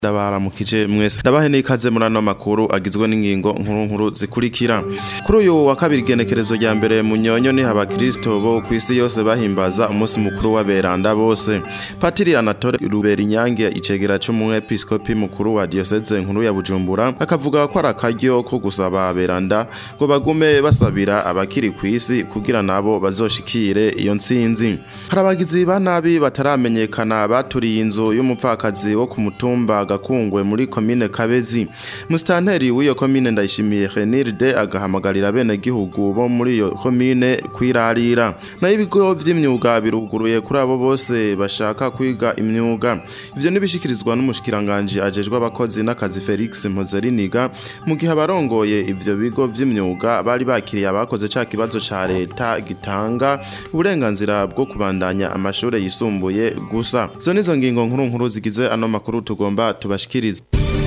ndabaramukije mwese ndabahe n'ikaze muri ano makuru agizwe n'ingingo nkuru nkuru zikurikira kuri uyu wa kabiri igenekerezo rya mbere mu nyonyo ni abakristo bo ku isi yose bahimbaza umunsi mukuru w'aberanda bose patiri anatole rubera inyange icegera c'umwepiskopi mukuru wa diyoseze nkuru ya bujumbura akavuga ko ari akaryo ko gusaba aberanda ngo bagume basabira abakiri ku isi kugira nabo bazoshikire iyo ntsinzi hari abagizi ba nabi bataramenyekana baturiye inzu y'umupfakazi wo ku mutumba gakungwe muri komine kabezi musitanteri w'iyo komine ndayishimiye renirde agahamagarira bene gihugu bo muri iyo komine kwirarira nayo ibigo vy'imyuga biruguruye kuri abo bose bashaka kwiga imyuga ivyo nibishikirizwa n'umushikiranganji ajejwe abakozi n'akazi Felix Mpozeriniga mu gihe abarongoye ivyo bigo vy'imyuga bari bakiriye abakoze ca kibazo ca leta gitanga uburenganzira bwo kubandanya amashure yisumbuye gusa zo nizo ngingo nkuru nkuru zigize ano makuru tugomba tubashikirize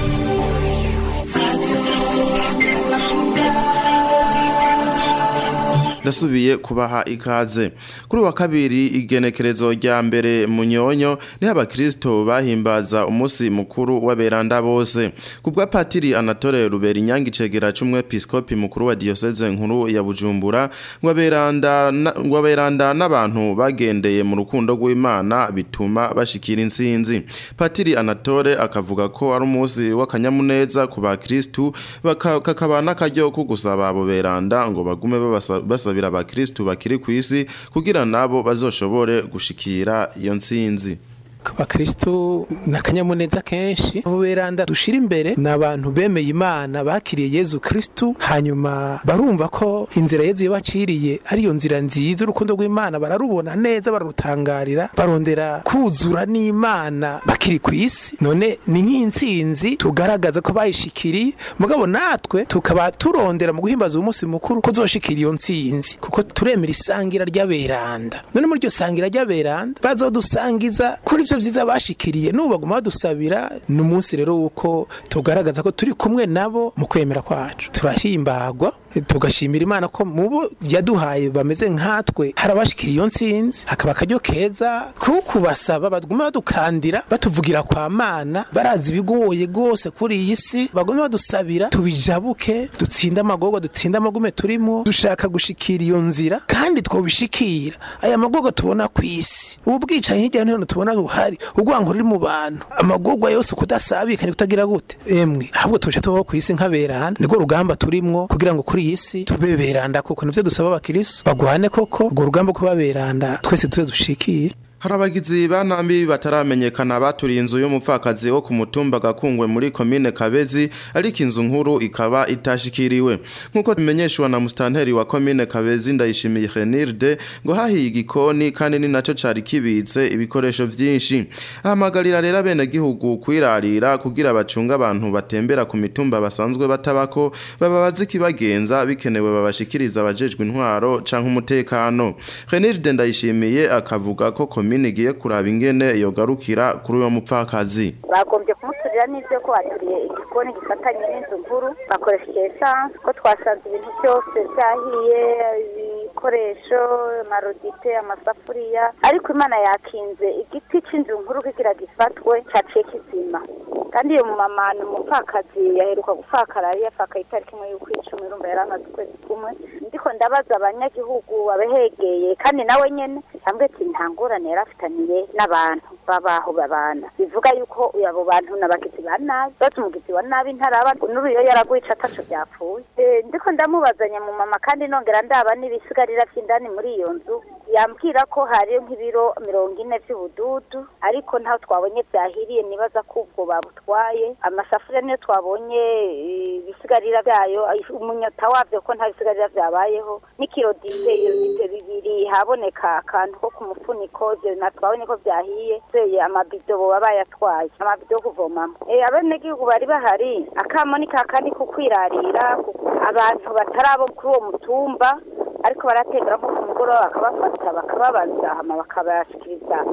ndasubiye kubaha ikaze kuri wa kabiri igenekerezo rya mbere mu nyonyo niho abakristo bahimbaza umunsi mukuru w'aberanda bose kubwa patiri anatole rubera inyange icegera c'umwepiskopi mukuru wa diyoseze nkuru ya bujumbura ngo aberanda ngo aberanda n'abantu bagendeye mu rukundo rw'imana bituma bashikira intsinzi patiri anatole akavuga ko ari umunsi w'akanyamuneza ku bakristu kakaba n'akaryo ko gusaba abo beranda ngo bagume babasa basabira abakristu bakiri ku isi kugira nabo bazoshobore gushikira iyo ntsinzi abakristo ni akanyamuneza kenshi abo beranda dushira imbere ni abantu bemeye imana bakiriye yezu kristu hanyuma barumva ko inzira yezu yabaciriye ariyo nzira nziza urukundo rw'imana bararubona neza bararutangarira barondera kuzura n'imana bakiri ku isi none ni nk'intsinzi tugaragaza ko bayishikiriye mugabo natwe tukaba turondera mu guhimbaza uyu munsi mukuru ko zoshikira iyo ntsinzi kuko turemera isangira ry'aberanda none muri iryo sangira ry'aberanda bazodusangiza kuri ivyo vyiza bashikiriye n'ubu baguma badusabira ni umunsi rero wuko tugaragaza ko turi kumwe nabo mu kwemera kwacu turahimbagwa tugashimira imana ko mu bo yaduhaye bameze nkatwe hari abashikira iyo ntsinzi hakaba akaryo keza ko kubasaba baguma badukandira batuvugira kwa mana barazi ibigoye rwose kuri iyi si baguma badusabira tubijabuke dutsinde amagorwa dutsinde amagume turimo dushaka gushikira iyo nzira kandi twobishikira aya magorwa tubona ku isi ubu bwicanyi hirya no hino tubona buhari urwango ruri mu bantu amagorwa yose kudasabikanye kutagira gute emwe ahubwo tuje tubaho ku isi nk'aberana niko rugamba turimwo kugira ngo kuri iyi si tube beranda koko nivyo dusaba abakiriso bagwane koko urwo rugamba kuba beranda twese tuze dushikiye hari abagizi ba nabi bataramenyekana baturiye inzu y'umupfakazi wo ku mutumba gakungwe muri komine kabezi ariko inzu nkuru ikaba itashikiriwe nk'uko bimenyeshwa na musitanteri wa komine kabezi ndayishimiye renirde ngo hahiye igikoni kandi ni naco cari kibitse ibikoresho vyinshi ahamagarira rero abenegihugu kwirarira kugira bacunga abantu batembera ku mitumba basanzwe batabako baba bazi ikibagenza bikenewe babashikiriza abajejwe intwaro canke umutekano renirde ndayishimiye akavuga ko komine komine igiye kuraba ingene yogarukira kuri uwo mupfakazi bagombye kumuturira n'ivyo ko baturiye igikoni gifatanye n'inzu nkuru bakoresheje esanse ko twasanze ibintu byose vyahiye ibikoresho amarodite amasafuriya ariko imana yakinze igiti c'inzu nkuru kigira gifatwe caciye kizima kandi iyo mumama ni umupfakazi yaheruka gupfakara yari yapfakaye itariki imwe y'ukwicumi urumva yari amaze ukwezi kumwe ndiko ndabaza abanyagihugu babehegeye kandi nawe nyene ambwe ati nta ngorane yari afitaniye n'abantu babaho babana bivuga yuko abo bantu n'abagizi ba nabi bazi umugizi wa nabi ntaraba n'uruyo yaraguye ataco vyapfuye ndiko ndamubazanya mu mama kandi nongera ndaba n'ibisigarira vy'indani muri iyo nzu yambwira ko hariyo nk'ibiro mirongo ine vy'ubududu ariko ntaho twabonye vyahiriye nibaza ko ubwo babutwaye amasafuriya niyo twabonye ibisigarira vyayo umunyota wavyo ko nta bisigarira vyabayeho n'ikirodite irodite bibiri haboneka akantu ko ku mufuniko ivyo natwabonye ko vyahiye seye amabido boba bayatwaye amabido yo kuvomamwo abenegihugu bari bahari akamo ni kakandi ko kwirarira abantu batarabo kuri uwo mutumba ariko barategera nko ku mugoroba bakabafata bakababaza hama bakabashikiriza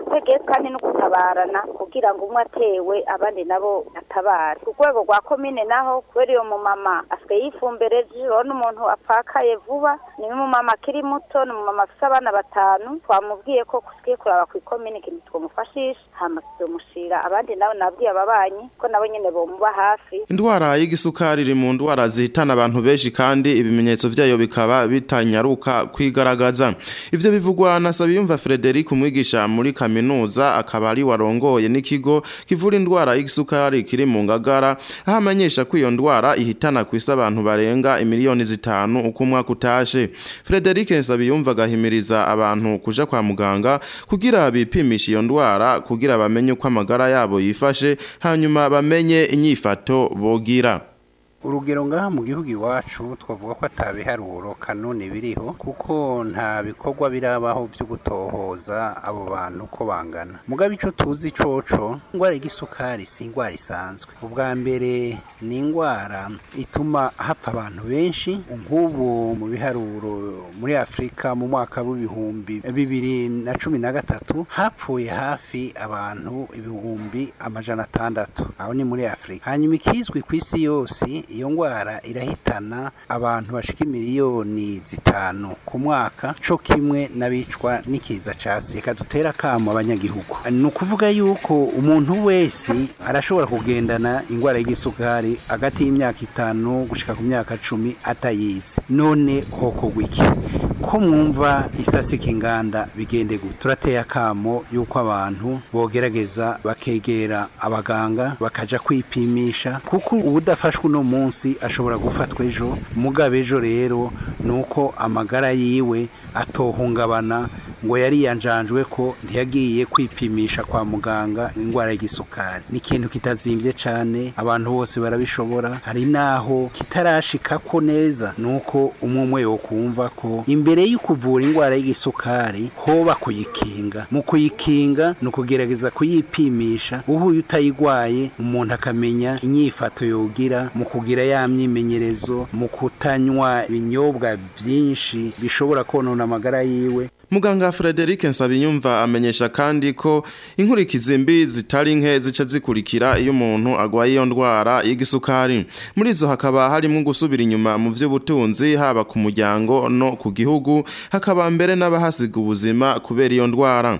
ubutegetsi kandi no gutabarana kugira ngo umwe atewe abandi nabo batabare ku rwego rwa komine naho kubera iyo mumama asigaye yifumbire urabona umuntu apfakaye vuba ni umumama akiri muto ni umumama afite abana batanu twamubwiye ko tugiye kuraba ku ikomine ikintu twamufashisha hama tuzomushira abandi nabo nabwiye ababanyi ko nabo nyene bomuba hafi Indwara y'igisukari iri mu ndwara zihitana abantu benshi kandi ibimenyetso vyayo bikaba bitanyaruka kwigaragaza. Ivyo bivugwa na Sabiyumva Frederic umwigisha muri kaminuza akaba ari warongoye n'ikigo kivura indwara y'igisukari kiri mu ngagara aho amenyesha ko iyo ndwara ihitana kwisi abantu barenga imiliyoni zitanu uko umwaka utashe. Frederic Sabiyumva agahimiriza abantu kuja kwa muganga kugira bipimisha iyo ndwara kugira bamenye uko amagara yabo yifashe hanyuma bamenye inyifato bogira. urugero ngaha mu gihugu iwacu twavuga ko atabiharuro kanone biriho kuko nta bikorwa birabaho byo gutohoza abo bantu uko bangana mugabo icyo tuzi coco indwara y'igisukari si indwara isanzwe ubwa mbere ni indwara ituma hapfa abantu benshi nk'ubu mu biharuro muri afurika mu mwaka w'ibihumbi bibiri na cumi na gatatu hapfuye hafi abantu ibihumbi amajana atandatu aho ni muri afurika hanyuma ikizwi ku isi yose iyo ndwara irahitana abantu bashika miliyoni zitanu ku mwaka co kimwe n'abicwa n'ikiza ca sika dutera kamo abanyagihugu ni ukuvuga yuko umuntu wese arashobora kugendana indwara y'igisukari hagati y'imyaka itanu gushika ku myaka cumi atayizi none hokorwa iki ko mwumva isasika inganda bigende gute turateye akamo yuko abantu bogerageza bakegera abaganga bakaja kwipimisha kuko ubudafashwe uno munsi ashobora gufatwa ejo mugabe ejo rero nuko amagara yiwe atohungabana ngo yari yanjanjwe ko ntiyagiye kwipimisha kwa muganga indwara y'igisukari ni ikintu kitazimbye cyane abantu bose barabishobora hari naho kitarashikako neza nuko umwe umwe yo kumva ko imbere yo kuvura indwara y'igisukari hoba kuyikinga mu kuyikinga ni ukugerageza kuyipimisha uhuye utayigwaye umuntu akamenya inyifato yogira mu kugira ya myimenyerezo mu kutanywa ibinyobwa byinshi bishobora konona amagara yiwe Muganga Frederic Nsabinyumva amenyesha kandi ko inkurikizi mbi zitari nke zica zikurikira iyo umuntu agwaye iyo ndwara y'igisukari. Muri zo hakaba harimo gusubira inyuma mu vy'ubutunzi haba ku muryango no ku gihugu hakaba mbere n'abahasiga ubuzima kubera iyo ndwara.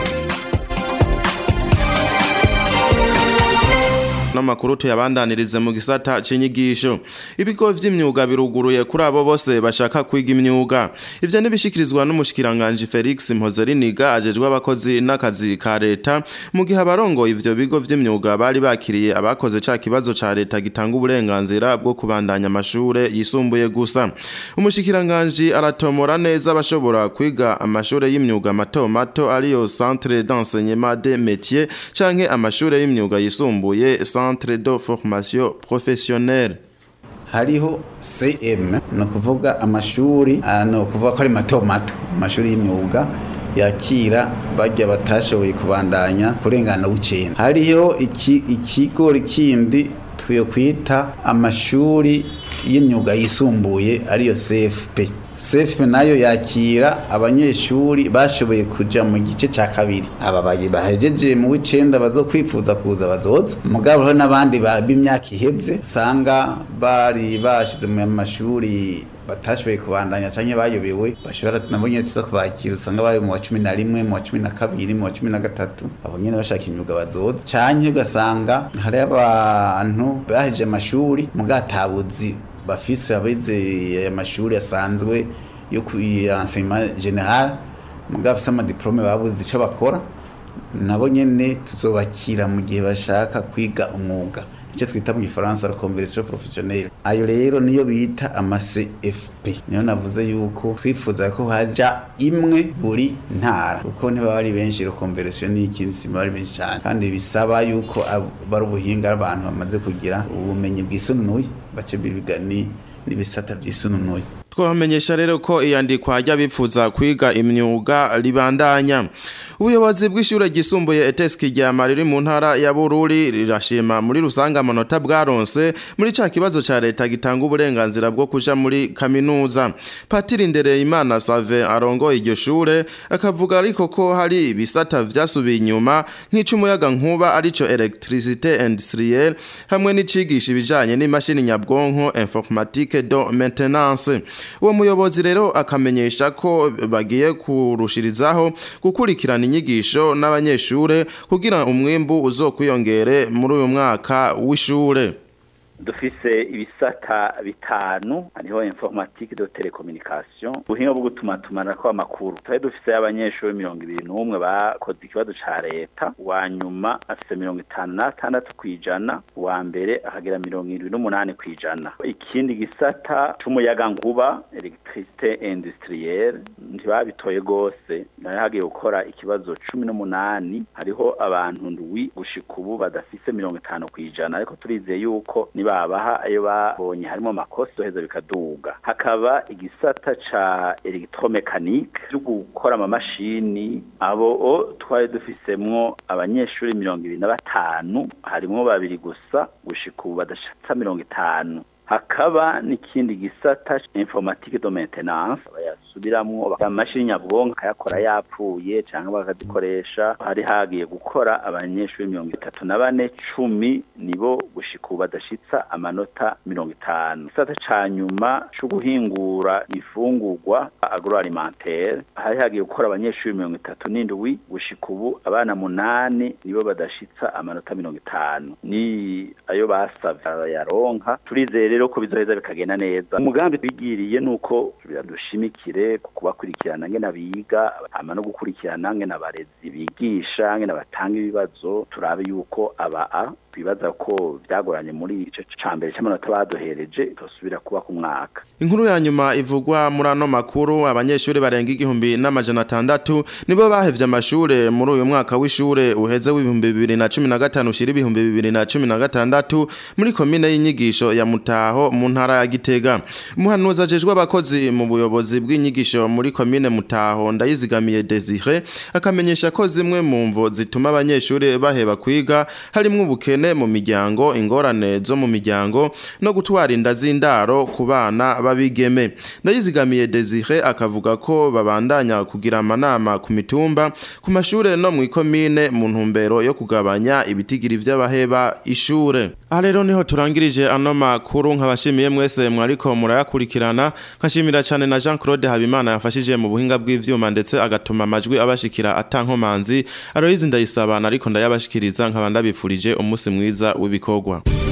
n'amakuru tuyabandanirize mu gisata c'inyigisho ibigo vy'imyuga biruguruye kuri abo bose bashaka kwiga imyuga ivyo nibishikirizwa n'umushikiranganje Felix Mpozeriniga ajejwe abakozi n'akazi ka leta mu gihe abarongoye ivyo bigo vy'imyuga bari bakiriye abakoze ca kibazo ca leta gitanga uburenganzira bwo kubandanya amashure yisumbuye gusa umushikiranganje aratomora neza bashobora kwiga amashure y'imyuga mato mato ariyo centre d'enseignement des métiers canke amashure y'imyuga yisumbuye centre de formation professionnelle hariho cm ni ukuvuga amashuri ni ukuvuga ko ari mato mato amashuri y'imyuga yakira bajya batashoboye kubandanya kurengana w'icyenda hariho ikigo kindi tuyo kwita amashuri y'imyuga yisumbuye ariyo cfp cfp nayo yakira abanyeshuri bashoboye kuja mu gice ca kabiri aba bahejeje mu w'icenda bazokwifuza kuza bazoza mugabo ho n'abandi b'imyaka iheze usanga bari bashize mu mashuri batashoboye kubandanya canke bayobewe bashobora nabo nyene tuza kubakira usanga bari mu wa cumi na rimwe mu wa cumi na kabiri mu wa cumi na gatatu abo nyene bashaka imyuga bazoza canke ugasanga hari abantu bahejeje amashuri mugatabuzi bafise abize aya mashuri asanzwe yo ku enseignement general mugabo afise amadiplome babuze ico bakora nabo nyene tuzobakira mu gihe bashaka kwiga umwuga icyo twita mu gifaransa la conversion professionnelle ayo rero niyo bita ama CFP niyo navuze yuko twifuza ko haja imwe buri ntara kuko ntibaba ari benshi la conversion ni ikindi si bari benshi cyane kandi bisaba yuko bari ubuhinga abantu bamaze kugira ubumenyi bwisununuye bace bibiga ni n'ibisata byisununuye twabamenyesha rero ko iyandikwa ry'abifuza kwiga imyuga ribandanya ubuyobozi bw'ishure ryisumbuye eteski rya riri mu ntara ya bururi rirashima muri rusange amanota bwaronse muri ca kibazo ca leta gitanga uburenganzira bwo kuja muri kaminuza patiri ndereyimana save arongoye iryo shure akavuga ariko ko hari ibisata vyasubiye inyuma nk'icumuyaga nkuba arico electricité industrielle hamwe n'icigisha ibijanye n'imashini nyabwonko informatique do maintenance uwo muyobozi rero akamenyesha ko bagiye kurushirizaho gukurikirana inyigisho n'abanyeshure kugira umwimbu uzokwiyongere muri uyu mwaka w'ishure dufise ibisata bitanu hariho informatique de telecommunication ubuhinga bwo gutumatumanako amakuru twari dufise abanyeshuri mirongo ibiri n'umwe bakoze ikibazo ca leta uwa nyuma afise mirongo itanu n'atandatu kw'ijana uwa mbere akagira mirongo irindwi n'umunani kw'ijana ikindi gisata c'umuyagankuba electricité industrielle ntibabitoye rwose nayo hagiye gukora ikibazo cumi n'umunani hariho abantu ndwi gushika ubu badafise mirongo itanu kw'ijana ariko turizeye yuko niba babaha ayo babonye harimo amakosa heza bikaduga hakaba igisata ca electromechanique cyo gukora amamashini abo twari dufisemwo abanyeshuri mirongo ibiri na batanu harimwo babiri gusa gushika ubu badashatsa mirongo itanu hakaba n'ikindi gisata informatique de maintenance bayasubiramwo amashini nyabwonko akayakora yapfuye cyangwa bakazikoresha hari hagiye gukora abanyeshuri mirongo itatu na bane cumi nibo gushika ubu badashitsa amanota mirongo itanu gisata ca nyuma co guhingura ifungurwa agroalimentaire hari hagiye gukora abanyeshuri mirongo itatu n'indwi gushika ubu abana munani nibo badashitsa amanota mirongo itanu ni ayo basavye yaronka turizeye rero ko bizoheza bikagenda neza umugambi twigiriye nuko biradushimikire kubakurikirana ngene biga hama no gukurikirana ngene abarezi bigisha ngene batanga ibibazo turabe yuko aba a bibaza ko byagoranye muri ico cambere c'amanota baduhereje tosubira kuba ku mwaka inkuru ya nyuma ivugwa muri ano makuru abanyeshuri barenga igihumbi n'amajana atandatu nibo bahevye amashure muri uyu mwaka w'ishure uheze w'ibihumbi bibiri na cumi na gatanu ushira ibihumbi bibiri na cumi na gatandatu muri komine y'inyigisho ya mutaho mu ntara ya gitega umuhanuzi ajejwe abakozi mu buyobozi bw'inyigisho muri komine mutaho ndayizigamiye desire akamenyesha ko zimwe mu mvo zituma abanyeshuri baheba kwiga harimwo ubukene mu miryango ingorane zo mu miryango no gutwara inda z'indaro ku bana babigeme ndayizigamiye desire akavuga ko babandanya kugira amanama ku mitumba ku mashure no mu ikomine mu ntumbero yo kugabanya ibitigiri vy'abaheba ishure aha rero niho turangirije ano makuru nkabashimiye mwese mwariko murayakurikirana nkashimira cyane na Jean Claude Habimana yafashije mu buhinga bw'ivyuma ndetse agatuma amajwi abashikira atankomanzi Aloyizi ndayisaba ariko ndayabashikiriza nkaba ndabifurije umunsi mwiza w'ibikorwa